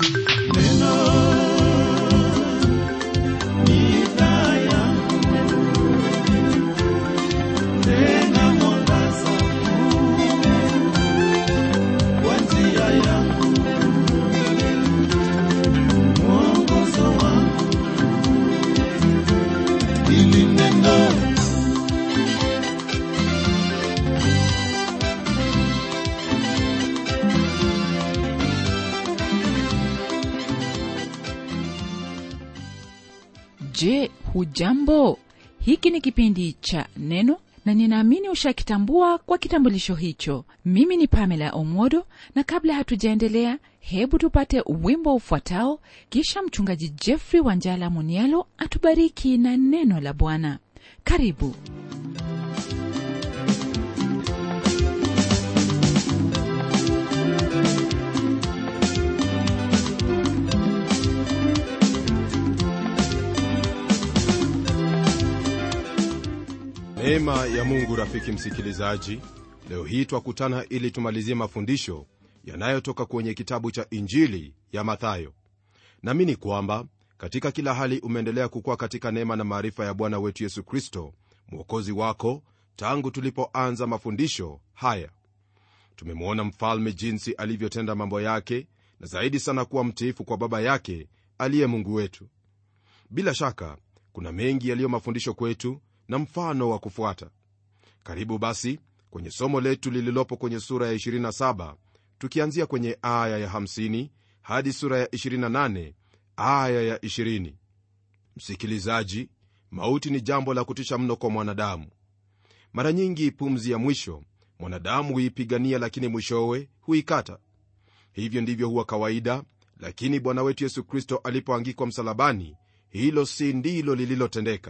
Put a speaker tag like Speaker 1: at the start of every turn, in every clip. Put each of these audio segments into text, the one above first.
Speaker 1: je hujambo hiki ni kipindi cha neno na ninaamini ushakitambua kwa kitambulisho hicho mimi ni pamela omodo na kabla hatujaendelea hebu tupate wimbo ufuatao kisha mchungaji jeffrey wanjala munialo atubariki na neno la bwana karibu
Speaker 2: neema ya mungu rafiki msikilizaji leo hii twakutana ili tumalizie mafundisho yanayotoka kwenye kitabu cha injili ya mathayo naamini kwamba katika kila hali umeendelea kukuwa katika neema na maarifa ya bwana wetu yesu kristo mwokozi wako tangu tulipoanza mafundisho haya tumemwona mfalme jinsi alivyotenda mambo yake na zaidi sana kuwa mtiifu kwa baba yake aliye mungu wetu bila shaka kuna mengi yaliyo mafundisho kwetu na mfano wa kufuata karibu basi kwenye somo letu lililopo kwenye sura ya 27 tukianzia kwenye aya ya 50 hadi sura ya 28 aya ya 20 msikilizaji mauti ni jambo la kutisha mno kwa mwanadamu mara nyingi pumzi ya mwisho mwanadamu huipigania lakini mwishowe huikata hivyo ndivyo huwa kawaida lakini bwana wetu yesu kristo alipoangikwa msalabani hilo si ndilo lililotendeka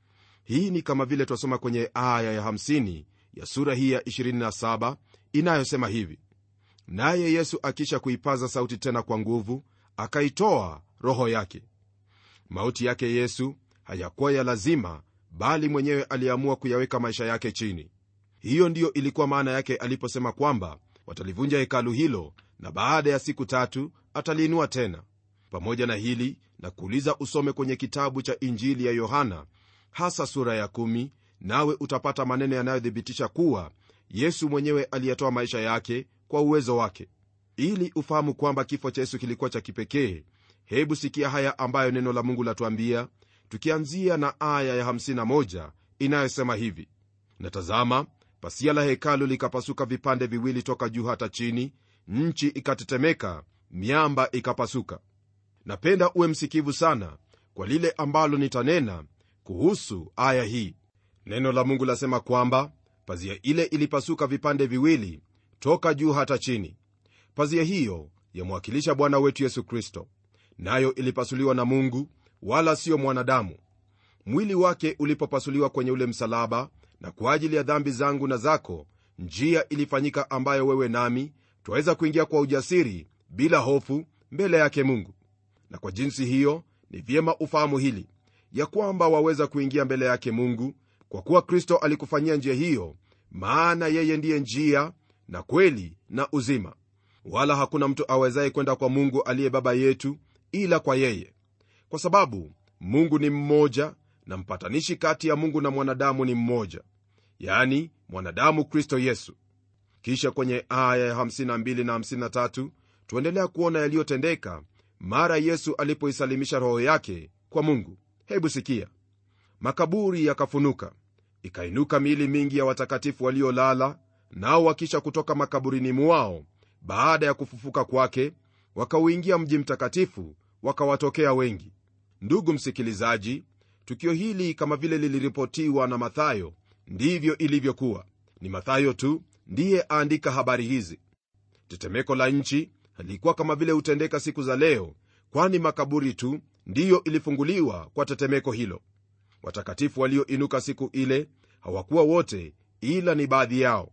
Speaker 2: hii ni kama vile twasoma kwenye aya ya 50 ya sura hii ya 27 inayosema hivi naye yesu akisha kuipaza sauti tena kwa nguvu akaitoa roho yake mauti yake yesu hayakuwa ya lazima bali mwenyewe aliamua kuyaweka maisha yake chini hiyo ndiyo ilikuwa maana yake aliposema kwamba watalivunja hekalu hilo na baada ya siku tatu ataliinua tena pamoja na hili na kuuliza usome kwenye kitabu cha injili ya yohana hasa sura ya kumi, nawe utapata maneno yanayothibitisha kuwa yesu mwenyewe aliyetoa maisha yake kwa uwezo wake ili ufahamu kwamba kifo cha yesu kilikuwa cha kipekee hebu sikia haya ambayo neno la mungu latuambia tukianzia na aya ya 51 inayosema hivi natazama pasia la hekalu likapasuka vipande viwili toka juu hata chini nchi ikatetemeka miamba ikapasuka napenda uwe msikivu sana kwa lile ambalo nitanena kuhusu aya hii neno la mungu lasema kwamba pazia ile ilipasuka vipande viwili toka juu hata chini pazia hiyo yamwakilisha bwana wetu yesu kristo nayo ilipasuliwa na mungu wala siyo mwanadamu mwili wake ulipopasuliwa kwenye ule msalaba na kwa ajili ya dhambi zangu na zako njia ilifanyika ambayo wewe nami twaweza kuingia kwa ujasiri bila hofu mbele yake mungu na kwa jinsi hiyo ni vyema ufahamu hili ya kwamba waweza kuingia mbele yake mungu kwa kuwa kristo alikufanyia njia hiyo maana yeye ndiye njia na kweli na uzima wala hakuna mtu awezaye kwenda kwa mungu aliye baba yetu ila kwa yeye kwa sababu mungu ni mmoja na mpatanishi kati ya mungu na mwanadamu ni mmoja yani mwanadamu kristo yesu kisha kwenye aya ya 52 na 53 tuendelea kuona yaliyotendeka mara yesu alipoisalimisha roho yake kwa mungu hebu sikia makaburi yakafunuka ikainuka miili mingi ya watakatifu waliolala nao wakisha kutoka makaburini mwao baada ya kufufuka kwake wakauingia mji mtakatifu wakawatokea wengi ndugu msikilizaji tukio hili kama vile liliripotiwa na mathayo ndivyo ilivyokuwa ni mathayo tu ndiye aandika habari hizi tetemeko la nchi halikuwa kama vile hutendeka siku za leo kwani makaburi tu ndiyo ilifunguliwa kwa tetemeko hilo watakatifu walioinuka siku ile hawakuwa wote ila ni baadhi yao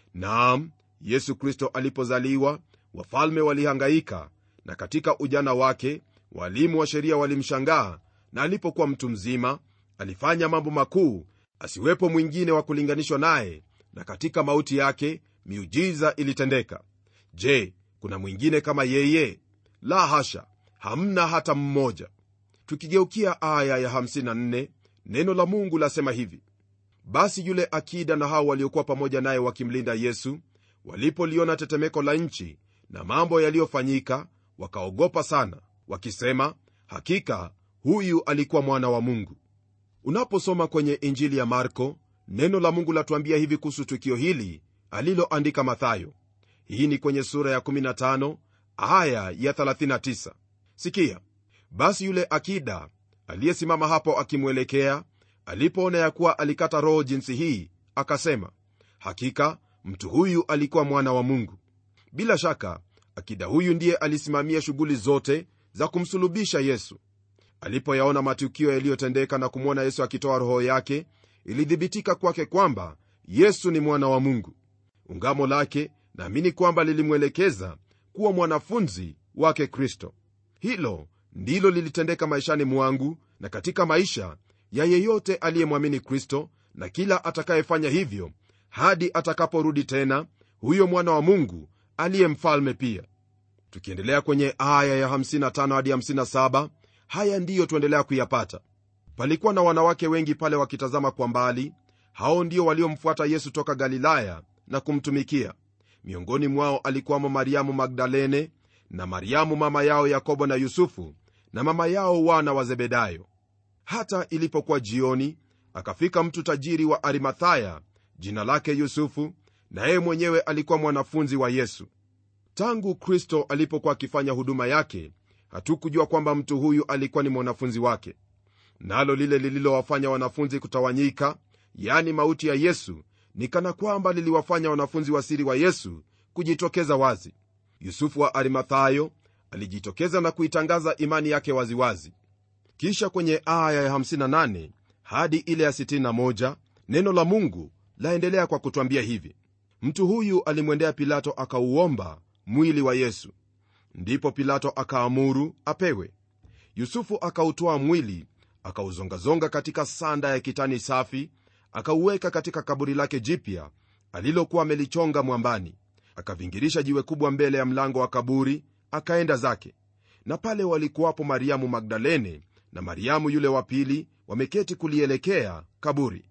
Speaker 2: naam yesu kristo alipozaliwa wafalme walihangaika na katika ujana wake walimu wa sheria walimshangaa na alipokuwa mtu mzima alifanya mambo makuu asiwepo mwingine wa kulinganishwa naye na katika mauti yake miujiza ilitendeka je kuna mwingine kama yeye la hasha hamna hata mmoja tukigeukia aya ya 54 neno la mungu lasema hivi basi yule akida na hao waliokuwa pamoja naye wakimlinda yesu walipoliona tetemeko la nchi na mambo yaliyofanyika wakaogopa sana wakisema hakika huyu alikuwa mwana wa mungu unaposoma kwenye injili ya marko neno la mungu latuambia hivi kuhusu tukio hili aliloandika mathayo hii ni kwenye sura ya 15 aya ya 39 sikia basi yule akida aliyesimama hapo akimwelekea alipoona ya kuwa alikata roho jinsi hii akasema hakika mtu huyu alikuwa mwana wa mungu bila shaka akida huyu ndiye alisimamia shughuli zote za kumsulubisha yesu alipoyaona matukio yaliyotendeka na kumwona yesu akitoa roho yake ilithibitika kwake kwamba yesu ni mwana wa mungu ungamo lake naamini kwamba lilimwelekeza kuwa mwanafunzi wake kristo hilo ndilo lilitendeka maishani mwangu na katika maisha ya yeyote aliyemwamini kristo na kila atakayefanya hivyo hadi atakaporudi tena huyo mwana wa mungu aliye mfalme pia tukiendelea kwenye aya ya 55 hadi 57 haya ndiyo tuendelea kuyapata palikuwa na wanawake wengi pale wakitazama kwa mbali hao ndio waliomfuata yesu toka galilaya na kumtumikia miongoni mwao alikuwamo mariamu magdalene na mariamu mama yao yakobo na yusufu na mama yao wana wa zebedayo hata ilipokuwa jioni akafika mtu tajiri wa arimathaya jina lake yusufu na yeye mwenyewe alikuwa mwanafunzi wa yesu tangu kristo alipokuwa akifanya huduma yake hatukujua kwamba mtu huyu alikuwa ni mwanafunzi wake nalo lile lililowafanya wanafunzi kutawanyika yani mauti ya yesu ni kana kwamba liliwafanya wanafunzi wa siri wa yesu kujitokeza wazi yusufu wa arimathayo alijitokeza na kuitangaza imani yake waziwazi kisha kwenye aya ya 58 hadi ile ya 61 neno la mungu laendelea kwa kutwambia hivi mtu huyu alimwendea pilato akauomba mwili wa yesu ndipo pilato akaamuru apewe yusufu akautoa mwili akauzongazonga katika sanda ya kitani safi akauweka katika kaburi lake jipya alilokuwa amelichonga mwambani akavingirisha jiwe kubwa mbele ya mlango wa kaburi akaenda zake na pale walikuwapo mariamu magdalene na mariamu yule wa pili wameketi kulielekea kaburi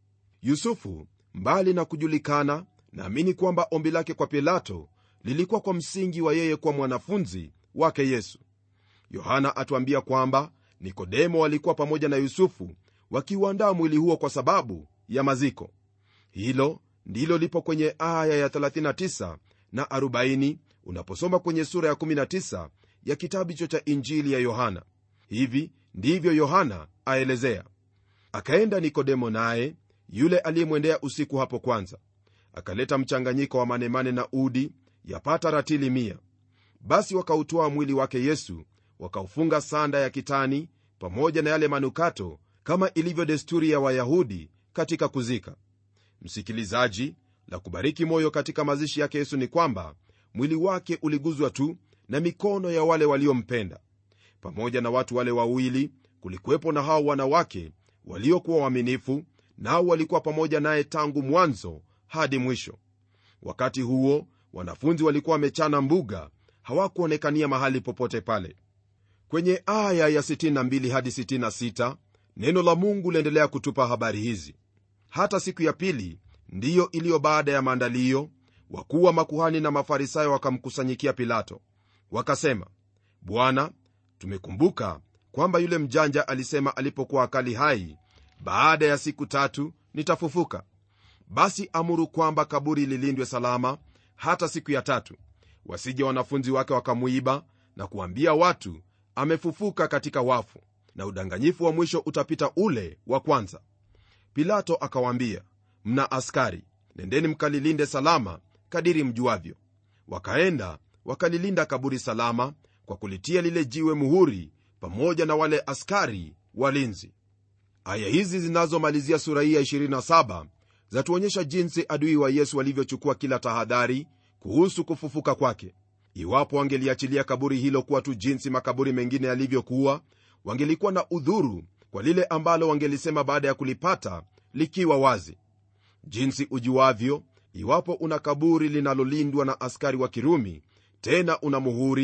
Speaker 2: yusufu mbali na kujulikana naamini kwamba ombi lake kwa pilato lilikuwa kwa msingi wa yeye kuwa mwanafunzi wake yesu yohana atuambia kwamba nikodemo walikuwa pamoja na yusufu wakiuandaa mwili huo kwa sababu ya maziko hilo ndilo lipo kwenye aya ya 39 na 40 unaposoma kwenye sura ya 19 ya kitabu hicho cha injili ya yohana hivi ndivyo yohana aelezea akaenda nikodemo naye yule aliyemwendea usiku hapo kwanza akaleta mchanganyiko wa manemane na udi yapata ratili mia basi wakautoa mwili wake yesu wakaufunga sanda ya kitani pamoja na yale manukato kama ilivyo desturi ya wayahudi katika kuzika msikilizaji la kubariki moyo katika mazishi yake yesu ni kwamba mwili wake uliguzwa tu na mikono ya wale waliompenda pamoja na watu wale wawili kulikuwepo na hao wanawake waliokuwa waaminifu nao walikuwa pamoja naye tangu mwanzo hadi mwisho wakati huo wanafunzi walikuwa wamechana mbuga hawakuonekania mahali popote pale kwenye aya ya 62 hadi 66 neno la mungu liendelea kutupa habari hizi hata siku ya pili ndiyo iliyo baada ya maandalio wakuu wa makuhani na mafarisayo wakamkusanyikia pilato wakasema bwana tumekumbuka kwamba yule mjanja alisema alipokuwa akali hai baada ya siku tatu nitafufuka basi amuru kwamba kaburi lilindwe salama hata siku ya tatu wasije wanafunzi wake wakamwiba na kuambia watu amefufuka katika wafu na udanganyifu wa mwisho utapita ule wa kwanza pilato akawaambia mna askari nendeni mkalilinde salama kadiri mjuavyo wakaenda wakalilinda kaburi salama kwa kulitia lile jiwe muhuri pamoja na wale askari walinzi aya hizi zinazomalizia sura hii ya 27 zatuonyesha jinsi adui wa yesu walivyochukua kila tahadhari kuhusu kufufuka kwake iwapo wangeliachilia kaburi hilo kuwa tu jinsi makaburi mengine yalivyokuwa wangelikuwa na udhuru kwa lile ambalo wangelisema baada ya kulipata likiwa wazi jinsi ujuavyo iwapo una kaburi linalolindwa na askari wa kirumi tena una muhuri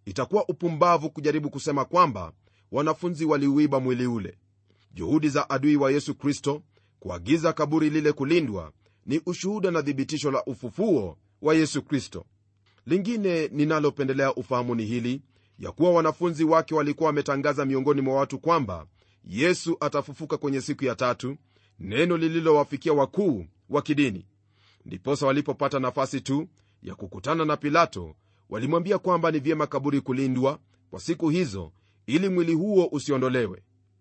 Speaker 2: itakuwa upumbavu kujaribu kusema kwamba wanafunzi waliuiba mwili ule juhudi za adui wa yesu kristo kuagiza kaburi lile kulindwa ni ushuhuda na thibitisho la ufufuo wa yesu kristo lingine ninalopendelea ufahamu ni hili ya kuwa wanafunzi wake walikuwa wametangaza miongoni mwa watu kwamba yesu atafufuka kwenye siku ya tatu neno lililowafikia wakuu wa kidini ndiposa walipopata nafasi tu ya kukutana na pilato walimwambia kwamba ni vyema kaburi kulindwa kwa siku hizo ili mwili huo usiondolewe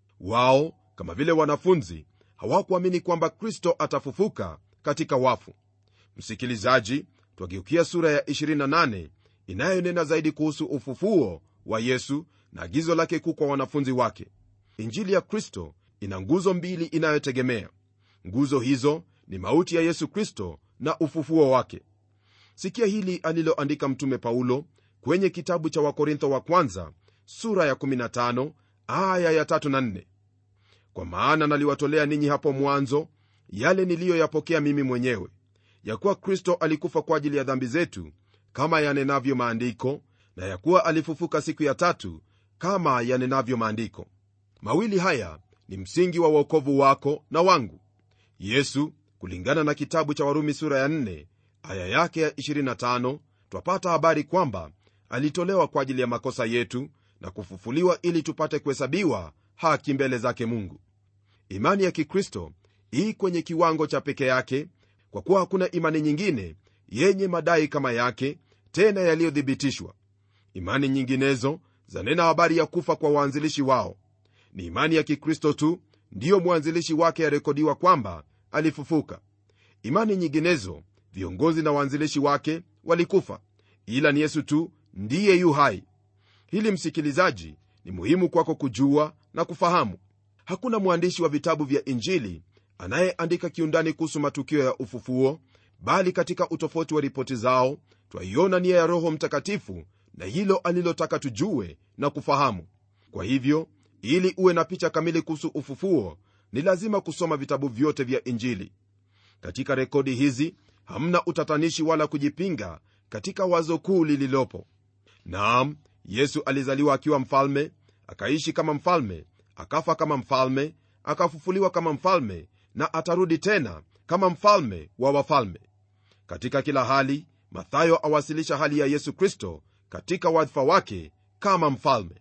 Speaker 2: wao kama vile wanafunzi hawakuamini kwamba kristo atafufuka katika wafu msikilizaji twageukia sura ya 28 inayonena zaidi kuhusu ufufuo wa yesu na agizo lake kuu kwa wanafunzi wake injili ya kristo ina nguzo mbili inayotegemea nguzo hizo ni mauti ya yesu kristo na ufufuo wake sikia hili aliloandika mtume paulo kwenye kitabu cha wakorintho wa kwanza sura ya 15 aya ya 3 na 4 kwa maana naliwatolea ninyi hapo mwanzo yale niliyoyapokea mimi mwenyewe ya kuwa kristo alikufa kwa ajili ya dhambi zetu kama yanenavyo maandiko na ya kuwa alifufuka siku ya tatu kama yanenavyo maandiko mawili haya ni msingi wa uokovu wako na wangu yesu kulingana na kitabu cha warumi sura ya 4 aya yake ya 25 twapata habari kwamba alitolewa kwa ajili ya makosa yetu na kufufuliwa ili tupate kuhesabiwa haki mbele zake mungu imani ya kikristo hii kwenye kiwango cha peke yake kwa kuwa hakuna imani nyingine yenye madai kama yake tena yaliyothibitishwa imani nyinginezo zanena habari ya kufa kwa waanzilishi wao ni imani ya kikristo tu ndiyo mwanzilishi wake yarekodiwa kwamba alifufuka imani nyinginezo viongozi na waanzilishi wake walikufa ila ni yesu tu ndiye yu hai hili msikilizaji ni muhimu kwako kujua na kufahamu hakuna mwandishi wa vitabu vya injili anayeandika kiundani kuhusu matukio ya ufufuo bali katika utofauti wa ripoti zao twaiona nia ya roho mtakatifu na hilo alilotaka tujue na kufahamu kwa hivyo ili uwe na picha kamili kuhusu ufufuo ni lazima kusoma vitabu vyote vya injili katika rekodi hizi hamna utatanishi wala kujipinga katika wazo kuu lililopo naam yesu alizaliwa akiwa mfalme akaishi kama mfalme akafa kama mfalme akafufuliwa kama mfalme na atarudi tena kama mfalme wa wafalme katika kila hali mathayo awasilisha hali ya yesu kristo katika wadhifa wake kama mfalme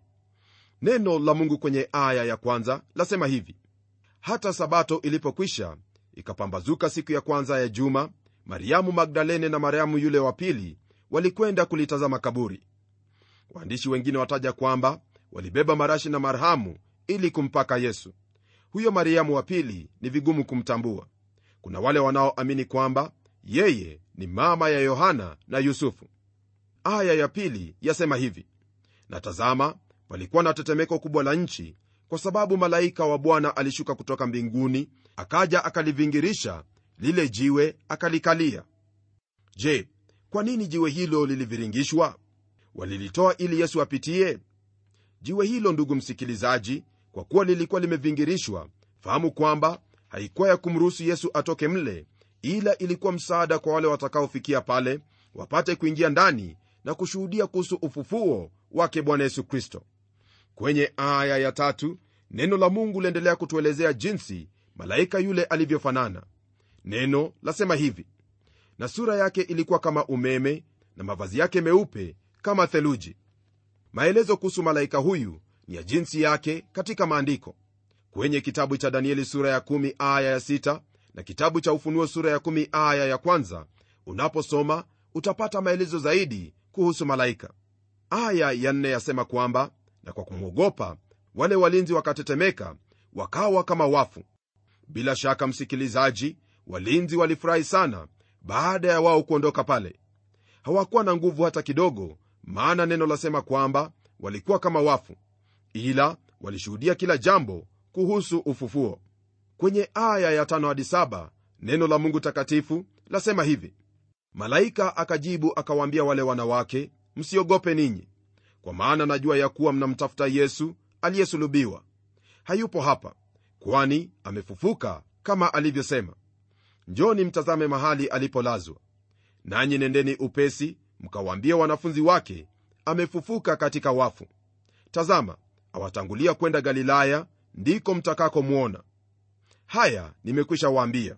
Speaker 2: neno la mungu kwenye aya ya kwanza lasema hivi hata sabato ilipokwisha ikapambazuka siku ya kwanza ya juma mariamu magdalene na mariamu yule wa pili walikwenda kulitazama kaburi waandishi wengine wataja kwamba walibeba marashi na marhamu ili kumpaka yesu huyo mariamu wa pili ni vigumu kumtambua kuna wale wanaoamini kwamba yeye ni mama ya yohana na yusufu aya ya pili yasema hivi na tazama palikuwa na tetemeko kubwa la nchi kwa sababu malaika wa bwana alishuka kutoka mbinguni akaja akalivingirisha lile jiwe akalikalia je kwa nini jiwe hilo liliviringishwa walilitoa ili yesu apitie jiwe hilo ndugu msikilizaji kwa kuwa lilikuwa limevingirishwa fahamu kwamba haikuwa ya kumruhusu yesu atoke mle ila ilikuwa msaada kwa wale watakaofikia pale wapate kuingia ndani na kushuhudia kuhusu ufufuo wake bwana yesu kristo kwenye aya ya tatu neno la mungu liendelea kutuelezea jinsi malaika yule alivyofanana neno lasema hivi na sura yake ilikuwa kama umeme na mavazi yake meupe kama theluji maelezo kuhusu malaika huyu ni ya jinsi yake katika maandiko kwenye kitabu cha danieli sura ya 1 aya ya 6 na kitabu cha ufunuo sura ya 1 aya ya kwanza unaposoma utapata maelezo zaidi kuhusu malaika aya ya 4 yasema kwamba na kwa kumwogopa wale walinzi wakatetemeka wakawa kama wafu bila shaka msikilizaji walinzi walifurahi sana baada ya wao kuondoka pale hawakuwa na nguvu hata kidogo maana neno lasema kwamba walikuwa kama wafu ila walishuhudia kila jambo kuhusu ufufuo kwenye aya ya tano hadi saba neno la mungu takatifu lasema hivi malaika akajibu akawaambia wale wanawake msiogope ninyi kwa maana najua ya kuwa mnamtafuta yesu aliyesulubiwa hayupo hapa kwani amefufuka kama alivyosema njoni mtazame mahali alipolazwa nanyi nendeni upesi mkawaambie wanafunzi wake amefufuka katika wafu tazama awatangulia kwenda galilaya ndiko mtakakomwona haya nimekwisha waambia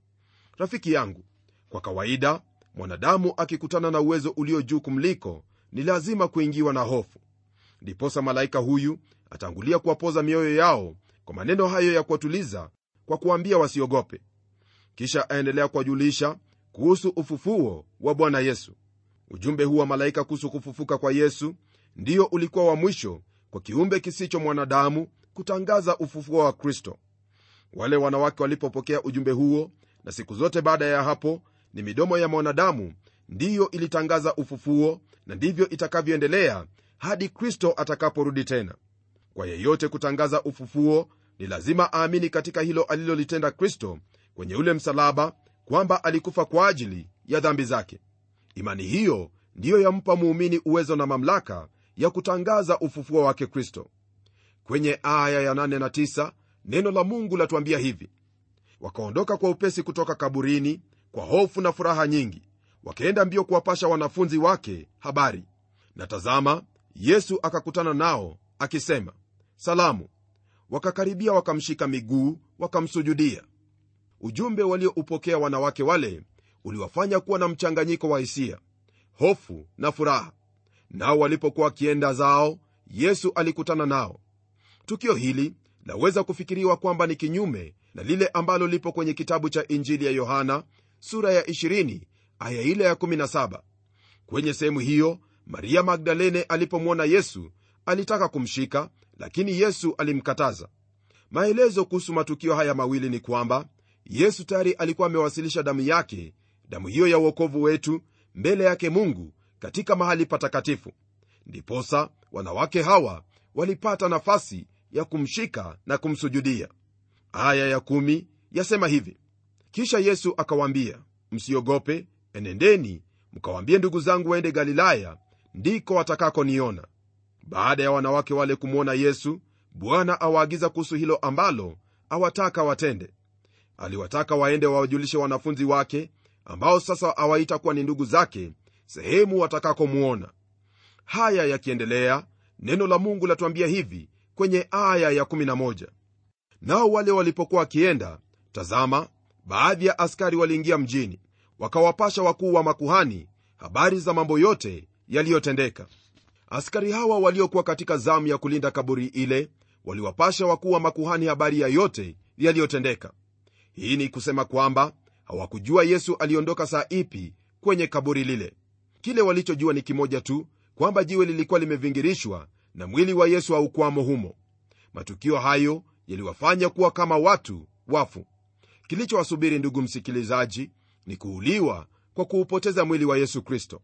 Speaker 2: rafiki yangu kwa kawaida mwanadamu akikutana na uwezo ulio juu kumliko ni lazima kuingiwa na hofu ndiposa malaika huyu atangulia kuwapoza mioyo yao kwa maneno hayo ya kuwatuliza kwa kuambia wasiogope kisha aendelea kuwajulisha kuhusu ufufuo wa bwana yesu ujumbe huu wa malaika kuhusu kufufuka kwa yesu ndiyo ulikuwa wa mwisho kwa kiumbe kisicho mwanadamu kutangaza ufufuo wa kristo wale wanawake walipopokea ujumbe huo na siku zote baada ya hapo ni midomo ya mwanadamu ndiyo ilitangaza ufufuo na ndivyo itakavyoendelea hadi kristo atakaporudi tena kwa yeyote kutangaza ufufuo ni lazima aamini katika hilo alilolitenda kristo kwenye ule msalaba kwamba alikufa kwa ajili ya dhambi zake imani hiyo ndiyo yampa muumini uwezo na mamlaka ya kutangaza ufufuo wake kristo kwenye aya ya 8 na 9 neno la mungu latuambia hivi wakaondoka kwa upesi kutoka kaburini kwa hofu na furaha nyingi wakaenda mbio kuwapasha wanafunzi wake habari na tazama yesu akakutana nao akisema salamu wakakaribia wakamshika miguu wakamsujudia ujumbe walioupokea wanawake wale uliwafanya kuwa na mchanganyiko wa hisia hofu na furaha nao walipokuwa wakienda zao yesu alikutana nao tukio hili laweza kufikiriwa kwamba ni kinyume na lile ambalo lipo kwenye kitabu cha injili ya yohana sura ya 20 aya ile ya 17 kwenye sehemu hiyo maria magdalene alipomwona yesu alitaka kumshika lakini yesu alimkataza maelezo kuhusu matukio haya mawili ni kwamba yesu tayari alikuwa amewasilisha damu yake damu hiyo ya uokovu wetu mbele yake mungu katika mahali patakatifu ndiposa wanawake hawa walipata nafasi ya kumshika na kumsujudia aya ya kumi yasema hivi kisha yesu akawaambia msiogope enendeni mkawaambie ndugu zangu waende galilaya ndiko watakakoniona baada ya wanawake wale kumwona yesu bwana awaagiza kuhusu hilo ambalo awataka watende aliwataka waende wawajulishe wanafunzi wake ambao sasa awaita kuwa ni ndugu zake sehemu watakakomwona haya yakiendelea neno la mungu latuambia hivi kwenye aya ya 11 nao wale walipokuwa wakienda tazama baadhi ya askari waliingia mjini wakawapasha wakuu wa makuhani habari za mambo yote yaliyotendeka askari hawa waliokuwa katika zamu ya kulinda kaburi ile waliwapasha wakuu wa makuhani habari ya yote yaliyotendeka hii ni kusema kwamba hawakujua yesu aliondoka saa ipi kwenye kaburi lile kile walichojua ni kimoja tu kwamba jiwe lilikuwa limevingirishwa na mwili wa yesu haukwamo humo matukio hayo yaliwafanya kuwa kama watu wafu kilichowasubiri ndugu msikilizaji ni kuuliwa kwa kuupoteza mwili wa yesu kristo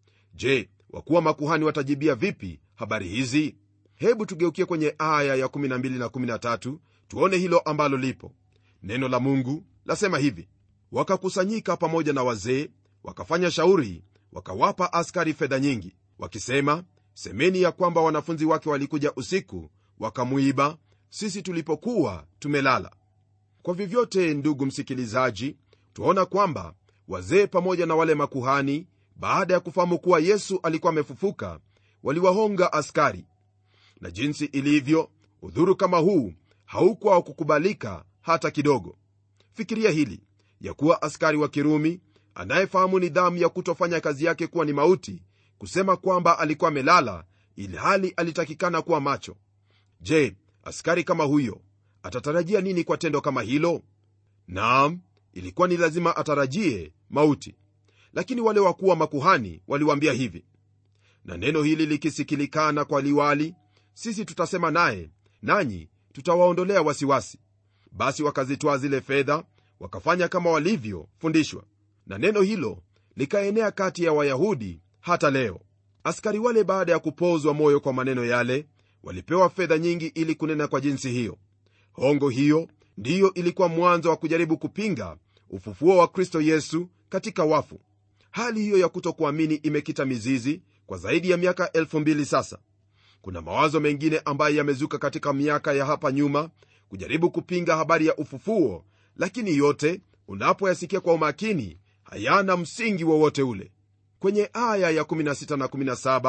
Speaker 2: je wakuwa makuhani watajibia vipi habari hizi hebu tugeukie kwenye aya ya 12 na 13 tuone hilo ambalo lipo neno la mungu lasema hivi wakakusanyika pamoja na wazee wakafanya shauri wakawapa askari fedha nyingi wakisema semeni ya kwamba wanafunzi wake walikuja usiku wakamwiba sisi tulipokuwa tumelala kwa vyovyote ndugu msikilizaji twaona kwamba wazee pamoja na wale makuhani baada ya kufahamu kuwa yesu alikuwa amefufuka waliwahonga askari na jinsi ilivyo udhuru kama huu haukuwa wa kukubalika hata kidogo fikiria hili ya kuwa askari wa kirumi anayefahamu nidhamu ya kutofanya kazi yake kuwa ni mauti kusema kwamba alikuwa amelala ilhali alitakikana kuwa macho je askari kama huyo atatarajia nini kwa tendo kama hilo naam ilikuwa ni lazima atarajie mauti lakini wale wakuu wa makuhani waliwaambia hivi na neno hili likisikilikana kwa liwali sisi tutasema naye nanyi tutawaondolea wasiwasi basi wakazitwaa zile fedha wakafanya kama walivyofundishwa na neno hilo likaenea kati ya wayahudi hata leo askari wale baada ya kupozwa moyo kwa maneno yale walipewa fedha nyingi ili kunena kwa jinsi hiyo hongo hiyo ndiyo ilikuwa mwanzo wa kujaribu kupinga ufufuo wa kristo yesu katika wafu hali hiyo ya kutokuamini imekita mizizi kwa zaidi ya miaka elfu mbili sasa kuna mawazo mengine ambayo yamezuka katika miaka ya hapa nyuma kujaribu kupinga habari ya ufufuo lakini yote unapoyasikia kwa umakini hayana msingi wowote ule kwenye aya ya 16 na 17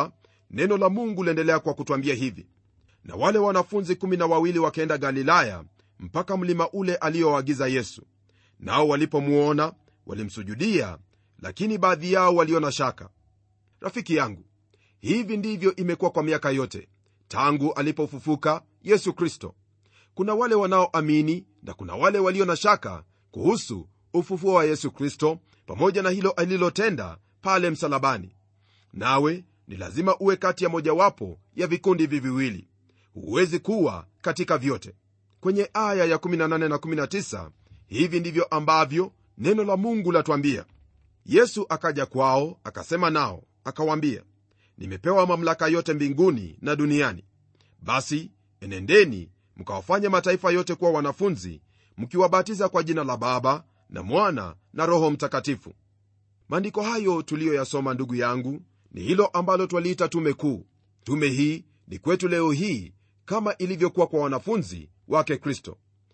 Speaker 2: neno la mungu liendelea kwa kutwambia hivi na wale wanafunzi kumi na wawili wakaenda galilaya mpaka mlima ule aliyoagiza yesu nao walipomwona walimsujudia lakini baadhi yao waliona shaka rafiki yangu hivi ndivyo imekuwa kwa miaka yote tangu alipofufuka yesu kristo kuna wale wanaoamini na kuna wale walio na shaka kuhusu ufufuo wa yesu kristo pamoja na hilo alilotenda pale msalabani nawe ni lazima uwe kati ya mojawapo ya vikundi hivi viwili huwezi kuwa katika vyote kwenye aya ya 18 na 19 hivi ndivyo ambavyo neno la mungu latwambia yesu akaja kwao akasema nao akawaambia nimepewa mamlaka yote mbinguni na duniani basi enendeni mkawafanye mataifa yote kuwa wanafunzi mkiwabatiza kwa jina la baba na mwana na roho mtakatifu maandiko hayo tuliyoyasoma ndugu yangu ni hilo ambalo twaliita tume kuu tume hii ni kwetu leo hii kama ilivyokuwa kwa wanafunzi wake kristo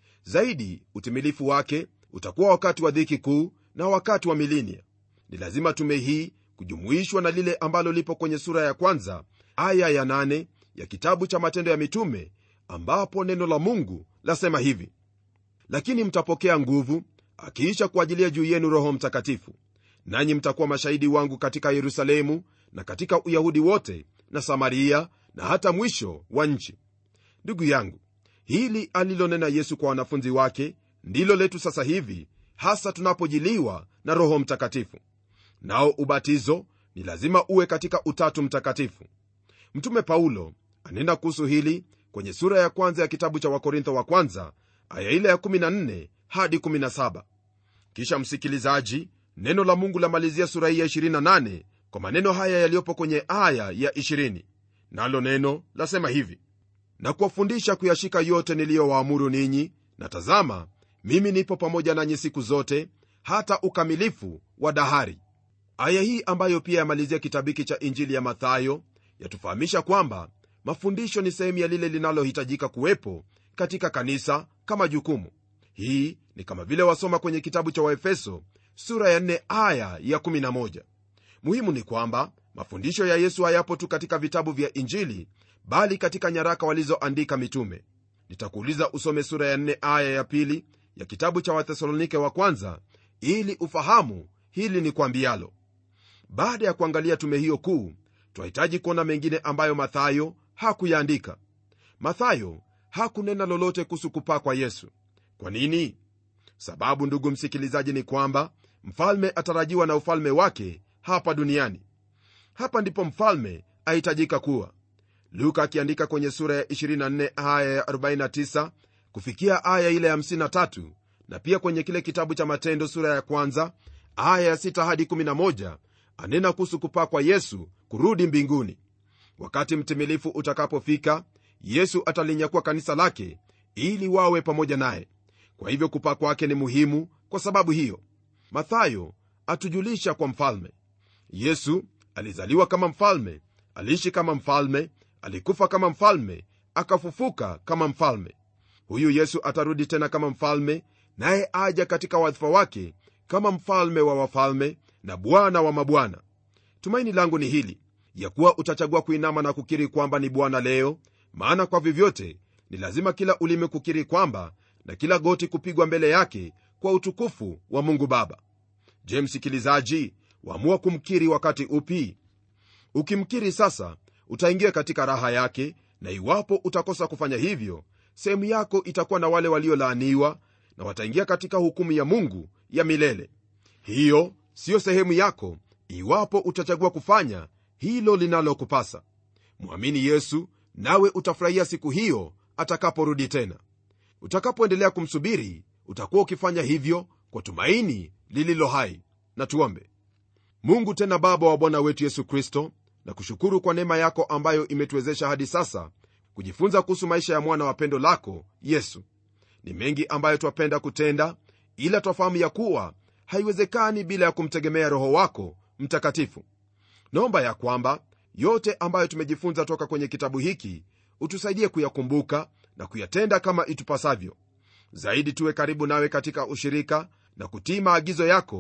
Speaker 2: zaidi utimilifu wake utakuwa wakati wa dhiki kuu na wakati wa milinia ni lazima tume hii kujumuishwa na lile ambalo lipo kwenye sura ya kwanza aya ya nane ya kitabu cha matendo ya mitume ambapo neno la mungu lasema hivi lakini mtapokea nguvu akiisha kuajilia juu yenu roho mtakatifu nanyi mtakuwa mashahidi wangu katika yerusalemu na katika uyahudi wote na samaria na hata mwisho wa nchi ndugu yangu hili alilonena yesu kwa wanafunzi wake ndilo letu sasa hivi hasa tunapojiliwa na roho mtakatifu nao ubatizo ni lazima uwe katika utatu mtakatifu mtume paulo anena kuhusu hili kwenye sura ya kwanza ya kitabu cha wakorintho wa kwanza aya ile ya 14 hadi 17 kisha msikilizaji neno la mungu lamalizia sura hii ya 28 kwa maneno haya yaliyopo kwenye aya ya 20 nalo neno lasema hivi na kuwafundisha kuyashika yote niliyowaamuru ninyi na tazama mimi nipo pamoja nanyi siku zote hata ukamilifu wa dahari aya hii ambayo pia yamalizia kitabu hiki cha injili ya mathayo yatufahamisha kwamba mafundisho ni sehemu ya lile linalohitajika kuwepo katika kanisa kama jukumu hii ni kama vile wasoma kwenye kitabu cha waefeso sura ya 4 aya ya 11 muhimu ni kwamba mafundisho ya yesu hayapo tu katika vitabu vya injili bali katika nyaraka walizoandika mitume nitakuuliza usome sura ya 4 aya ya pili ya kitabu cha wathesalonike wa kwanza ili ufahamu hili ni kwambialo baada ya kuangalia tume hiyo kuu twahitaji kuona mengine ambayo mathayo hakuyaandika mathayo hakunena lolote kuhusu kupaa kwa yesu kwa nini sababu ndugu msikilizaji ni kwamba mfalme atarajiwa na ufalme wake hapa duniani hapa ndipo mfalme ahitajika kuwa luka akiandika kwenye sura ya 24 aya ya 49 kufikia aya ile ya 53 na pia kwenye kile kitabu cha matendo sura ya kwanza aya ya 6 hadi 11 anena kuhusu kupaa kwa yesu kurudi mbinguni wakati mtimilifu utakapofika yesu atalinyakua kanisa lake ili wawe pamoja naye kwa hivyo kupaa kwake ni muhimu kwa sababu hiyo mathayo atujulisha kwa mfalme yesu alizaliwa kama mfalme aliishi kama mfalme alikufa kama mfalme akafufuka kama mfalme huyu yesu atarudi tena kama mfalme naye aja katika wadhifa wake kama mfalme wa wafalme na bwana wa mabwana tumaini langu ni hili ya kuwa utachagua kuinama na kukiri kwamba ni bwana leo maana kwa vyovyote ni lazima kila ulimi kukiri kwamba na kila goti kupigwa mbele yake kwa utukufu wa mungu baba je msikilizaji waamua kumkiri wakati upi ukimkiri sasa utaingia katika raha yake na iwapo utakosa kufanya hivyo sehemu yako itakuwa na wale waliolaaniwa na wataingia katika hukumu ya mungu ya milele hiyo siyo sehemu yako iwapo utachagua kufanya hilo linalokupasa mwamini yesu nawe utafurahia siku hiyo atakaporudi tena utakapoendelea kumsubiri utakuwa ukifanya hivyo kwa tumaini lililo hai na tuombe mungu tena baba wa bwana wetu yesu kristo na kushukuru kwa neema yako ambayo imetuwezesha hadi sasa kujifunza kuhusu maisha ya mwana wa pendo lako yesu ni mengi ambayo twapenda kutenda ila twafahamu ya kuwa haiwezekani bila ya kumtegemea roho wako mtakatifu naomba ya kwamba yote ambayo tumejifunza toka kwenye kitabu hiki utusaidie kuyakumbuka na kuyatenda kama itupasavyo zaidi tuwe karibu nawe katika ushirika na kutii maagizo yako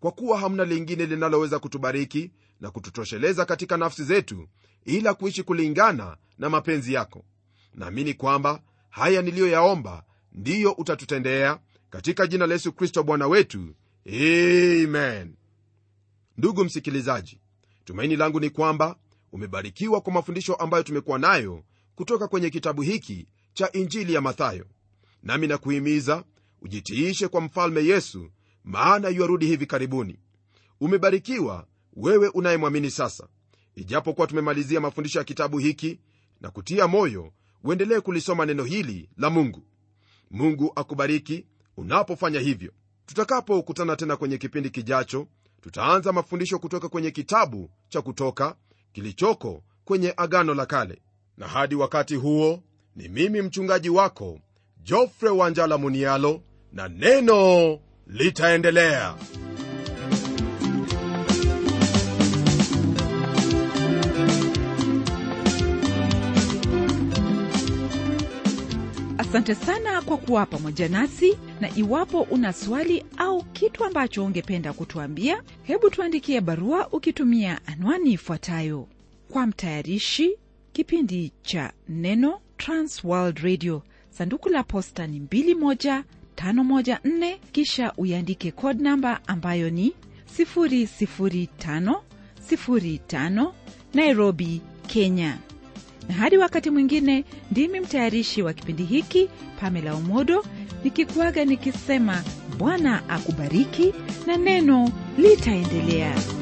Speaker 2: kwa kuwa hamna lingine linaloweza kutubariki na kututosheleza katika nafsi zetu ila kuishi kulingana na mapenzi yako naamini kwamba haya niliyoyaomba ndiyo utatutendea katika jina la yesu kristo bwana wetu amen ndugu msikilizaji tumaini langu ni kwamba umebarikiwa kwa mafundisho ambayo tumekuwa nayo kutoka kwenye kitabu hiki cha injili ya mathayo nami nakuhimiza ujitiishe kwa mfalme yesu maana yuarudi hivi karibuni umebarikiwa wewe unayemwamini sasa ijapokuwa tumemalizia mafundisho ya kitabu hiki na kutia moyo uendelee kulisoma neno hili la mungu mungu akubariki unapofanya hivyo tutakapokutana tena kwenye kipindi kijacho tutaanza mafundisho kutoka kwenye kitabu cha kutoka kilichoko kwenye agano la kale na hadi wakati huo ni mimi mchungaji wako jofre wanjala munialo na neno litaendelea
Speaker 1: asante sana kwa kuwa pamoja nasi na iwapo una swali au kitu ambacho ungependa kutuambia hebu tuandikie barua ukitumia anwani ifuatayo kwa mtayarishi kipindi cha neno transworld radio sanduku la posta ni 21514 kisha uiandike code namba ambayo ni 00505 nairobi kenya na hadi wakati mwingine ndimi mtayarishi wa kipindi hiki pamela umodo nikikuaga nikisema bwana akubariki na neno litaendelea